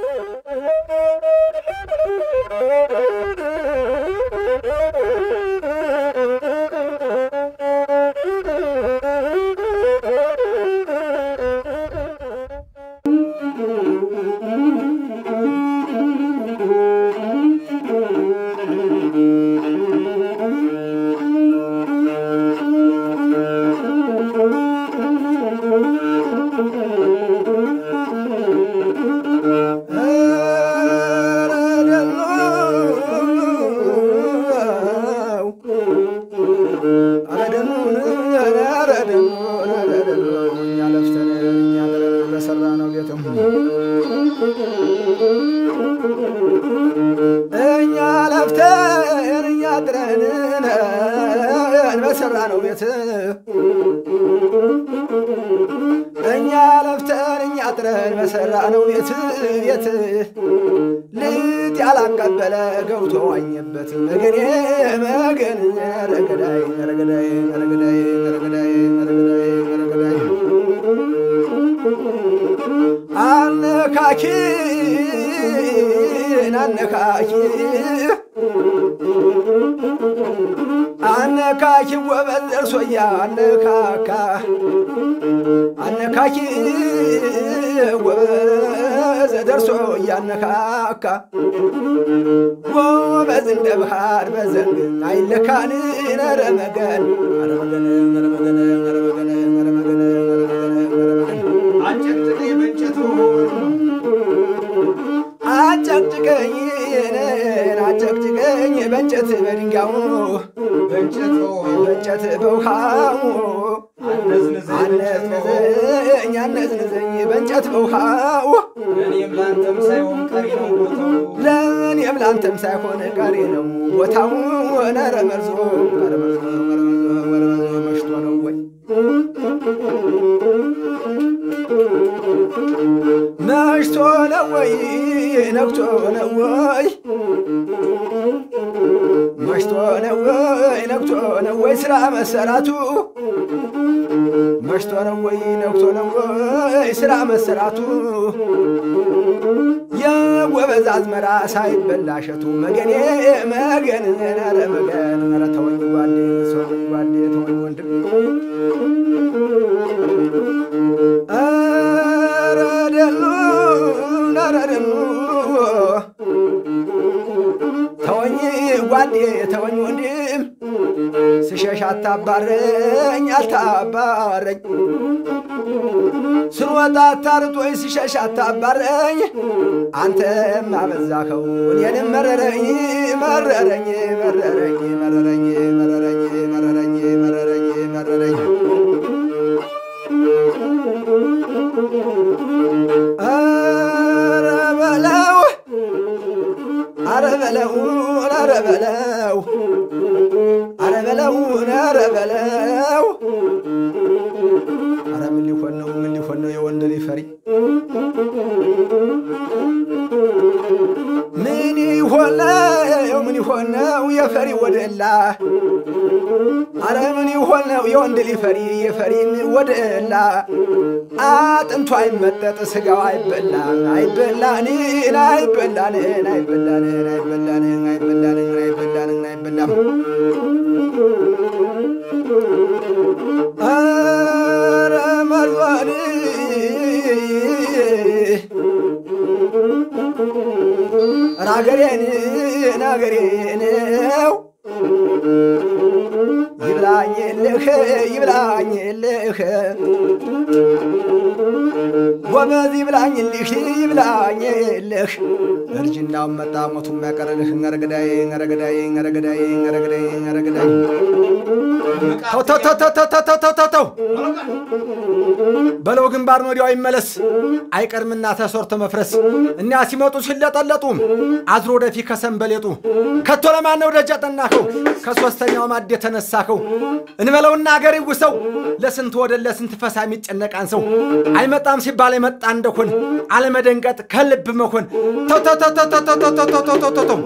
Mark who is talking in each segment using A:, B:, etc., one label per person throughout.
A: እኛ ለፍተን እኛ ጥረን በሰራ ነው ቤት እኛ ለፍተን እኛ ጥረን በሰራ ነው ቤት ቤት ልጥ ያላቀበለ ገብቶ ዋኘበት መገኔ መገን ረገዳይ ረገዳይ ረገዳይ ረገዳይ ረገዳይ ረገዳይ አነካኪን አነካኪ አነካኪ ወበል ደርሶያ አነካካ አነካኪ ወበዝ ደርሶ እያነካካ ጎበዝ እንደ ባህር በዘንግ አይለካን ኧረ መገን ኧረ መገን ኧረ መገን ኧረ መገን ኧረ መገን ኧረ መገን ኧረ መገን
B: አጨቅጭቀኝ በእንጨቱ
A: አጨቅጭቀኝ እኔን አጨቅጭቀኝ በእንጨት በድንጋዩ
B: በእንጨቱ
A: በእንጨት በውሃው
B: አነዝንዘኝ በእንጨቱ
A: አነዝንዘኝ አነዝንዘኝ በእንጨት በውሃው
B: ለእኔም ለአንተም ሳይሆን ቀሪ ነው ቦታው
A: ለእኔም ላንተም ሳይሆን ቀሪ ነው ቦታው ኧረ መርዞ ኧረ መርዞ ኧረ መርዞ ኧረ መርዞ መሽቶ ነው ወይ መሽቶ ነው ወይ ነግቶ ነው ወይ መሽቶ ነው ወይ ነግቶ ነው ወይ ስራ መሰራቱ መሽቶ ነው ወይ ነግቶ ነው ወይ ስራ መሰራቱ የጎበዝ አዝመራ ሳይበላ እሸቱ መገኔ መገን ኧረ መገን ኧረ ተወኝ ጓዴ ተወኝ ጓዴ ተወኝ ወንድም ኧረ ደኑ ኧረ ደኑ ተወኝ ጓዴ ተወኝ ወንድም ስሸሽ አታባረኝ አልታባረኝ ስንወጣ አታርጦኝ ስሸሽ አታባረኝ አንተም አበዛኸው እኔንም መረረኝ መረረኝ መረረኝ መረረኝ መረረኝ መረረኝ መረረኝ መረረኝ ኧረ በለው ኧረ በለው ኧረ በለው ኧረ በለው ኧረ በለው ኧረ ምን ሊሆን ነው ምን ሊሆን ነው የወንድ ልጅ ፈሪ ምን ይሆን ነው ምን ይሆን ነው የፈሪ ወደላ አረ ምን ይሆን ነው የወንድ ልጅ ፈሪ የፈሪን ወደላ አጥንቱ አይመጠጥ ስጋው አይበላ አይበላንን አይበላንን አይበላንን አይበላንን አይበላንን አይበላንን አይበላም አረ መርዟን ናገሬን ናገሬነው ይብላኝልህ ይብላኝልህ ጎበዝ ይብላኝልህ ይብላኝልህ እርጅናውን መጣ ሞቱ የሚያቀርልህ ረገዳይ ረገዳይ ረገዳይ ረገዳይ ረገዳይ ተው ተው ተው ተው ተው ተው ተው ተው ተው በለው ግንባር ነው ወዲያው ይመለስ አይቀርምና ተሰርቶ መፍረስ እኒያ ሲመጡ ሲለጠለጡ አዝሮ ወደፊት ከሰንበሌጡ ከቶ ለማን ነው ደጅ ያጠናኸው ከሶስተኛው ማድ የተነሳኸው እንበለውና አገር ይውሰው ለስንት ወደ ለስንት ፈሳ የሚጨነቃን ሰው አይመጣም ሲባል የመጣ እንደሆን አለመደንቀጥ ከልብ መሆን ተው ተው ተው ተው ተው ተው ተው ተው ተው ተው ተው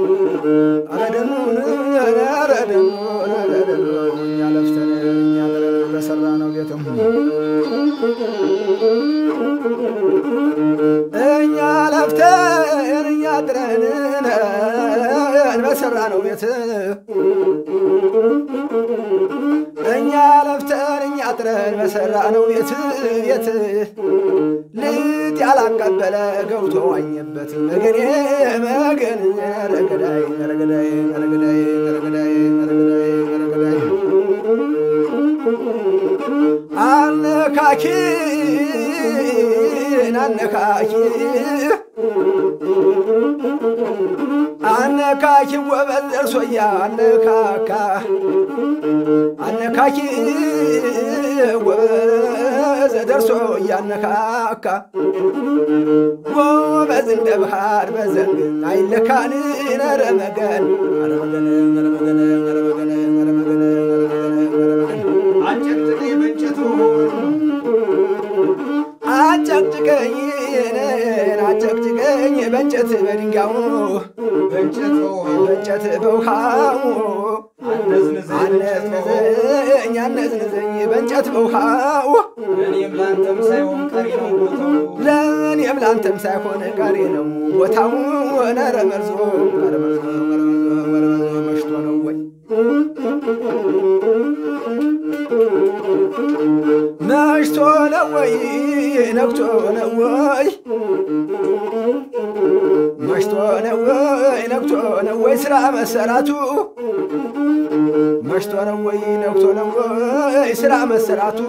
A: አረደኑ አረደኑ አረደኑ እኛ ለፍተን እኛ ጥረን በሰራ ነው ቤትም እኛ ለፍተን እኛ ጥረን በሰራ ነው ቤት እኛ ለፍተን እኛ ጥረን በሰራ ነው ቤት ቤት ልጥ ያላቀበለ ገብቶ ዋኘበት መገኔ መገን ረገዳይ ረገዳይ ረገዳይ ረገዳይ ረገዳይ ረገዳይ አነካኪን አነካኪ አነካኪ ወበል ደርሶያ አነካካ አነካኪ ወበዝ ደርሶ እያነካካ ጎበዝ እንደ ባህር በዘንግ አይለካን ነረ መገን ኧረ መገን ኧረ መገን ኧረ መገን ኧረ መገን ኧረ መገን ኧረ መገን
B: አጨቅጭቄ በእንጨቱ
A: አጨቅጭቀኝ አጨቅጭቀኝ በእንጨት በድንጋዩ
B: በእንጨት በውሃው
A: በእንጨት በውሃው
B: አነዝንዘኝ
A: አነዝንዘኝ አነዝንዘኝ በእንጨት በውሃው
B: እኔም ለአንተም ሳይሆን ቀሪ ነው ቦታው
A: ለእኔም ላንተም ሳይሆን ቀሪ ነው ቦታው ነረ መርዞ ነረ መርዞ ነረ መርዞ ነረ መርዞ መሽቶ ነው ወይ መሽቶ ነው ወይ ነግቶ ነው ወይ መሽቶ ነው ወይ ነግቶ ነው ወይ ስራ መሰራቱ መሽቶ ነው ወይ ነግቶ ነው ወይ ስራ መሰራቱ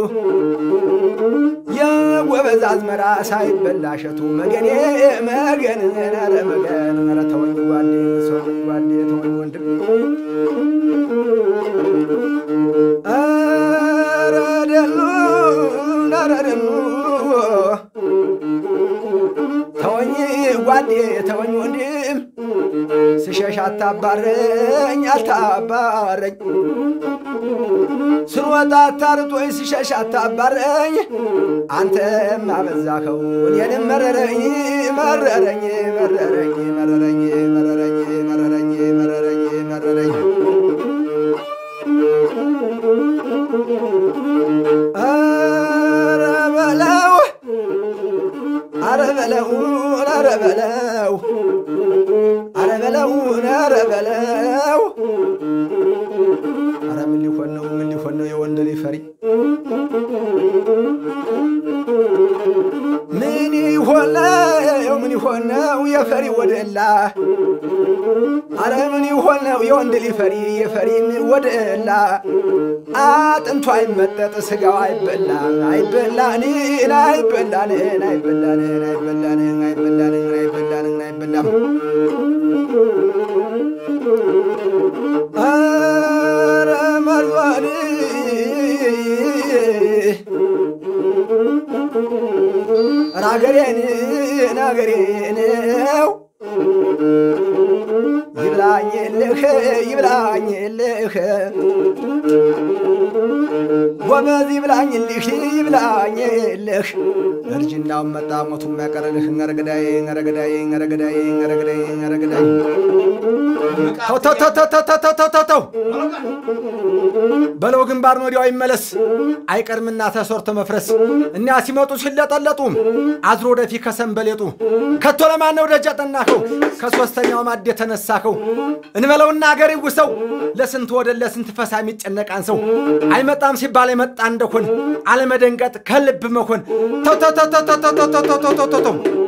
A: የጎበዝ አዝመራ ሳይበላሸቱ መገኔ መገን ኧረ መገን ኧረ ተወኝ ጓዴ ተወኝ ጓዴ ተወኝ ወንድም ኧረ ደኑ ኧረ ደኑ ተወኝ ጓዴ ተወኝ ወንድም ስሸሽ አታባረኝ አታባረኝ ስንወጣ አታርጦኝ ስሸሽ አታባረኝ አንተም አበዛኸው እኔንም መረረኝ መረረኝ መረረኝ መረረኝ መረረኝ መረረኝ መረረኝ መረረኝ ኧረ በለው ኧረ በለው ኧረ በለው ኧረ በለው ኧረ በለው ኧረ ምን ሊሆን ነው ምን ሊሆን ነው የወንድ ልጅ ፈሪ ምን ይሆን ነው ምን ይሆን ነው የፈሪ ወደላ አረ ምን ይሆን ነው የወንድ ልጅ ፈሪ የፈሪን ወደላ አጥንቱ አይመጠጥ ስጋው አይበላ አይበላንን አይበላንን አይበላንን አይበላንን አይበላንን አይበላንን አይበላም አረ መርዟን ናገሬን ናገሬን ነው ይብላኝልህ ይብላኝልህ ጎበዝ ይብላኝልህ ይብላኝልህ እርጅናውን መጣ ሞቱ የሚያቀርልህ ረገዳይ ረገዳይ ረገዳይ ረገዳይ ረገዳይ ተው ተው ተው ተው ተው ተው ተው ተው ተው በለው ግንባር ወዲያው ይመለስ አይቀርምና ተሰርቶ መፍረስ እኛ ሲመጡ ሲለጠለጡ አዝሮ ወደፊት ከሰንበሌጡ ከቶ ለማን ነው ደጅ ያጠናኸው ከሶስተኛው ማድ የተነሳኸው እንበለውና አገር ይውሰው ለስንት ወደ ለስንት ፈሳ የሚጨነቃን ሰው አይመጣም ሲባል የመጣ እንደሆን አለመደንቀጥ ከልብ መሆን ተው ተው ተው ተው ተው ተው ተው ተው ተው ተው ተው